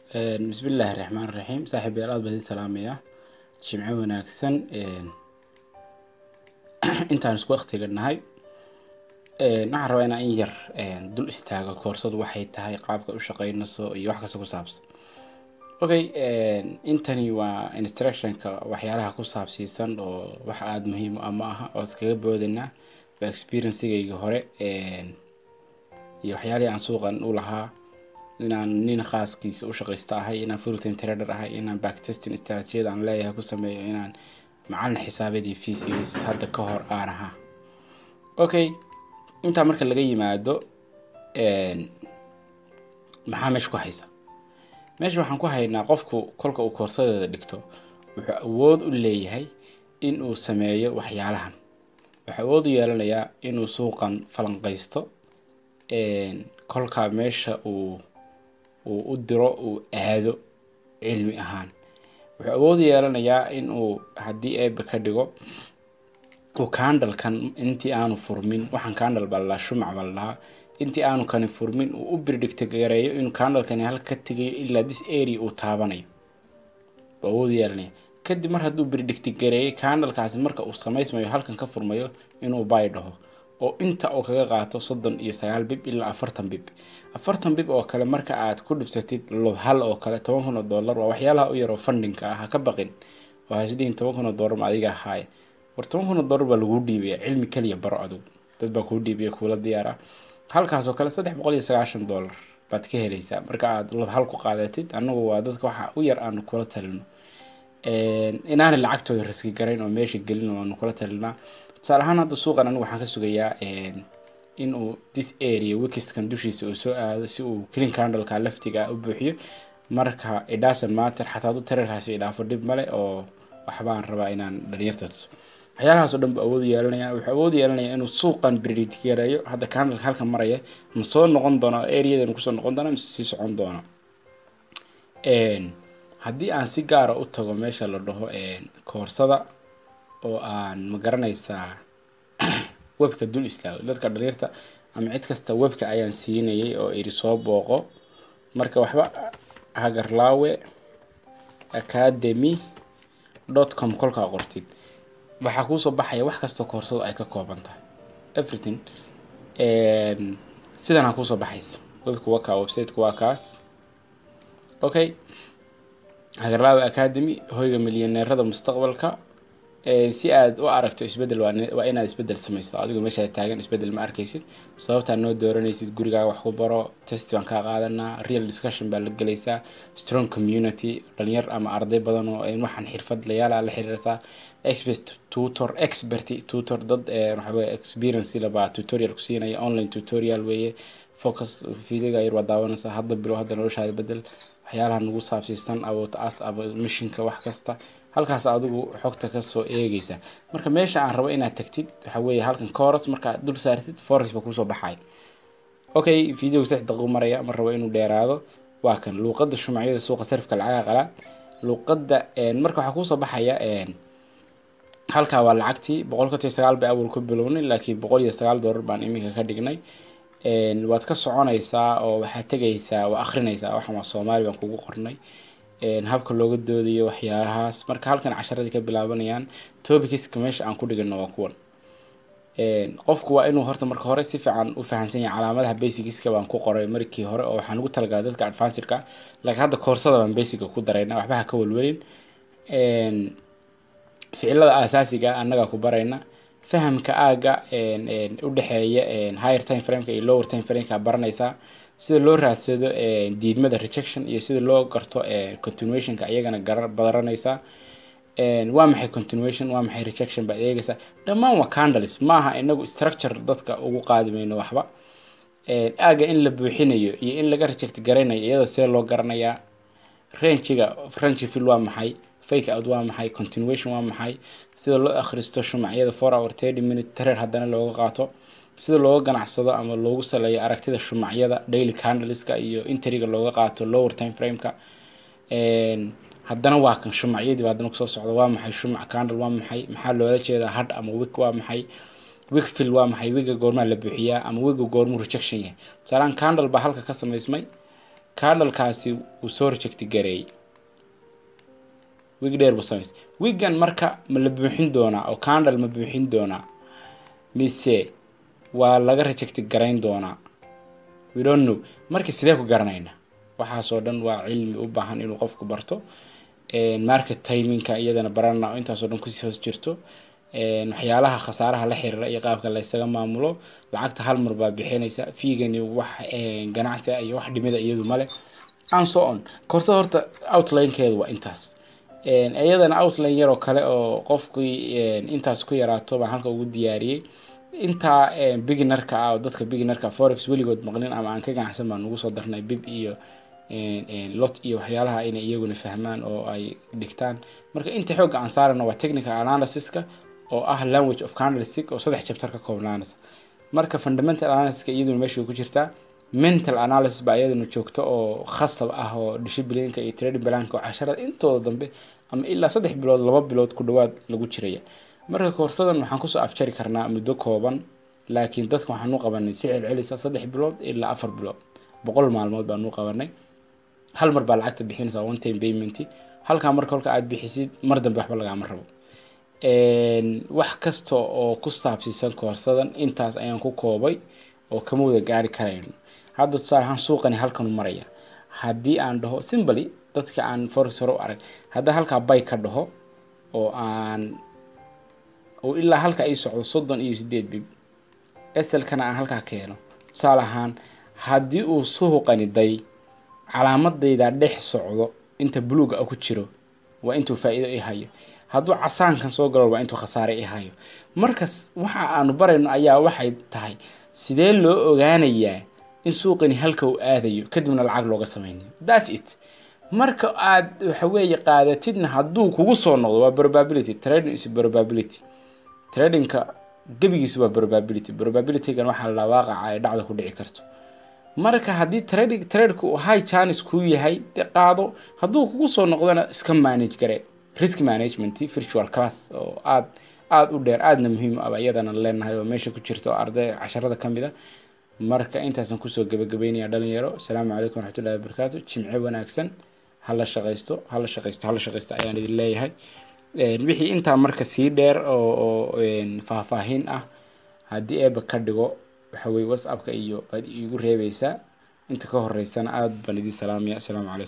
bismillaahi raxmaan raxiim saaxiibayaal aad baan idin salaamayaa jimco wanaagsan intaan isku waqtiga nahay waxaan rabaa inaan in yar dul istaago koorsadu waxay tahay qaabka u shaqeynayso iyo wax kasta ku saabsan okay intani waa instructionka waxyaalaha ku saabsiisan oo wax aada muhiim u ah ma aha oo iskaga boodaynaa waa experiencigayga hore iyo waxyaalihii aan suuqan u lahaa inaan nin khaaskiisa u shaqaysta ahay inaan fulltime trader ahay inaan backtesting strategiyada aan leeyahay ku sameeyo inaan macalin xisaabeedii fees hadda ka hor aan ahaa okay intaa marka laga yimaado maxaa meesha ku haysa meesha waxaan ku haynaa qofku kolka uu koorsadeeda dhigto wuxuu awood u leeyahay in uu sameeyo waxyaalahan wuxuu awood u yeelanayaa inuu suuqan falanqaysto kolka meesha uu uu u diro uu aado cilmi ahaan wuxuu awood yeelanayaa in uu haddii eeba ka dhigo uu candalkan intii aanu furmin waxaan candal baa ladhahaa shumac baa ladhahaa intii aanu kani furmin uu u birdhigta gareeyo inuu candalkani halka ka tegayo ilaa this area uu taabanayo uu awood yeelanaya kadib mar hadduu birdhigta gareeyay candalkaasi marka uu samaysmayo halkan ka furmayo inuu bay dhaho oo inta uu kaga qaato soddon iyo sagaal bib ilaa afartan bib afartan bib oo kale marka aad ku dhibsatid lod hal oo kale toban kun oo dollar waa waxyaalaha u yaroo fundinka ah ha ka baqin waa hasdhihin toban kun oo dollar ma adiga ahaaya war toban kun oo dollar baa laguu dhiibaya cilmi kaliya baro adigu dad baa kuu dhiibaya kuula diyaara halkaas oo kale saddex boqol iyo sagaashan dollar baad ka helaysaa marka aad lod hal ku qaadatid annagu waa dadka waxa u yar aanu kula talino inaanay lacagtooda raski garayn oo meesha gelin oo aanu kula talinaa tusaale ahaan hadda suuqan anigu waxaan ka sugayaa in uu this area wikiskan dushiisa uu soo aado si uu clean candleka laftiga u buuxiyo marka idhasan matter xataa adu tararkaasi idhaafo dhib male oo waxbaan rabaa inaan dhalinyarta tuso waxyaalahaas oo dhan buu awood yeelanaya wuxuu awood yeelanaya inuu suuqan bridgareeyo hadda candleka halka maraya ma soo noqon doona areadan kusoo noqon doona mise sii socon doona haddii aan si gaara u tago meesha la dhaho koorsada oo aan ma garanaysaa webka dul istaago dadka dhaliirta ama cid kasta webka ayaan siinayay oo iri soo booqo marka waxba hagarlaawe academy dot com kolkaa qortid waxaa kuusoo baxaya wax kastoo koorsadu ay ka kooban tahay everything sidanaa kuusoo baxaysa webka waa kaa websiteka waa kaas okay hagarlaawe academy hoyga milyaneerada mustaqbalka si aad u aragto isbedel waa inaad isbedel samayso adigo meesha taagan isbedel ma arkaysid sababtaa noo dooranaysid gurigaaga wax ku baro test baan kaa qaadanaa real discussion baa la gelaysaa strong community dhalinyar ama arday badan oo waxaan xirfadlayaala la xiriirsaa expert tutor expert tutor dad waxaweye experience labaa tutorial ku siinaya online tutorial weeye focus videoga yar waa daawanaysaa hadda bilow hadda noloshaada bedel waxyaalaha nagu saabsiisan about us about missionka wax kasta halkaas adigu xogta kasoo eegeysa marka meesha aan rabo inaad tagtid waxa weeye halkan coros markaad dul saartid forex ba kusoo baxay okay videoga saddex daqiiqo maraya ma rabo inuu dheeraado waa kan luuqada shumacyada suuqa sarifka lacaga qalaa luuqada marka waxaa kusoo baxaya halkaa waa lacagtii boqol konton iyo sagaal bay awal ku bilownay laakiin boqol iyo sagaal dollar baan iminka ka dhignay waad ka soconaysaa oo waxaad tegaysaa waa akrinaysaa waxan waa soomaali baan kugu qornay habka looga doodayo waxyaalahaas marka halkan casharadii ka bilaabanayaan topikiska meesha aan ku dhigano waa kuwan qofku waa inuu horta marka hore si fiican u fahansan yahay calaamadaha basicska baan ku qoray markii hore oo waxaan ugu talagalay dadka advancedka laakiin hadda koorsada baan basica ku darayna waxba ha ka welwelin ficilada asaasiga annaga ku barayna fahamka aaga u dhexeeya higher time frameka iyo lower time frameka baranaysaa sida loo raadsado diidmada rejection iyo sida loo garto continuationka iyagana baranaysaa waa maxay continuation waa maxay rejection baad eegaysaa dhammaan waa candles maaha inagu structure dadka ugu qaadi mayno waxba aaga in la buuxinayo iyo in laga reject garaynayo iyada see loo garanayaa rangiga rangi fill waa maxay fake out waa maxay continuation waa maxay sida loo akhristo shumacyada four hour thirty minute tareer haddana looga qaato sida looga ganacsado ama loogu saleeyo aragtida shumacyada daily candleska iyo interiga looga qaato lower time frameka haddana waa kan shumacyadiiba haddana kusoo socda waa maxay shumac candle waa maxay maxaa loola jeedaa hadh ama wig waa maxay wig fill waa maxay wiga goormaa la buuxiyaa ama wiga goormuu rejection yahay tusaalaan candle baa halka ka samaysmay candlekaasi uu soo rejecti gareeyey wig dheer buu samaystay wiggan marka ma la buuxin doonaa oo candle ma buuxin doonaa mise waa laga rejecti garayn doonaa we don't know marka sidee ku garanayna waxaasoo dhan waa cilmi u baahan inuu qofku barto market timinka iyadana barana oo intaasoo dhan kusii hoos jirto waxyaalaha khasaaraha la xiriira iyo qaabka la ysaga maamulo lacagta hal mar baa bixinaysa fiigani wax ganacsi iyo wax dhimida iyadu male and so on korsada horta outlinekeedu waa intaas iyadana outline yaroo kale oo qofkii intaas ku yaraato baan halka ugu diyaariyey intaa beginarka ah oo dadka beginarka forex weligood maqlin ama aan ka ganacsan baan ugu soo darnay bib iyo lot iyo waxyaalaha inay iyaguna fahmaan oo ay dhigtaan marka inta xoogga aan saarana waa technical analysiska oo ah language of candlestick oo saddex chapter ka koobnaanaysa marka fundamental analysiska iyaduna meesha ku jirtaa mental analysis baa iyaduna joogto oo khasab ah oo disciplineka iyo trading planka oo casharada intooda dambe ama ilaa saddex bilood laba bilood ku dhawaad lagu jiraya marka koorsadan waxaan kusoo afjari karnaa muddo kooban laakiin dadka waxaan u qabanay si celcelisa saddex bilood ilaa afar bilood boqol maalmood baan u qabanay hal mar baa lacagta bixinaysaa one time payment halkaa marka kolka aad bixisid mar dambe waxba lagaama rabo wax kasta oo ku saabsiisan koorsadan intaas ayaan ku koobay oo kama wada gaari karayno hadda tusaale ahaan suuqani halkanu maraya haddii aan dhaho simbaly dadka aan forex hore u arag haddii halkaa bay ka dhaho oo aan oo ilaa halka ay socdo soddon iyo sideed bib eselkana aan halkaa keeno tusaale ahaan haddii uu suuqani day calaamadayda dhex socdo inta buluuga ku jiro waa intuu faa-iido i hayo hadduu casaankan soo galo waa intuu khasaare i hayo markas waxa aanu barayno ayaa waxay tahay sidee loo ogaanayaa in suuqani halka uu aadayo kadibna lacag looga sameynayo thats it marka aad waxaweeye qaadatidna hadduu kugu soo noqdo waa probability trading is probability tradingka gebigiisu waa probability probabilitygan waxaa la waaqaca ay dhacda ku dhici karto marka haddii trading tradeka uu high chance kuu yahay de qaado hadduu kugu soo noqdona iska manage gare risk management virtual class oo aad aada u dheer aadna muhiim aba iyadana leenahay oo meesha ku jirta oo arday casharada ka mid a marka intaasan kusoo gabagabeynaya dhalinyaro asalaamu calaykum waraxmatullahi wabarakaatu jimce wanaagsan hala shaqaysto hala shaqaysto hala shaqaysto ayaan idin leeyahay wixii intaa marka sii dheer oo oo faahfaahin ah haddii eeba ka dhigo waxa weye whatsappka iyo baad iigu reebeysaa inta ka horeysana aada baan idin salaamaya asalaamu calaykum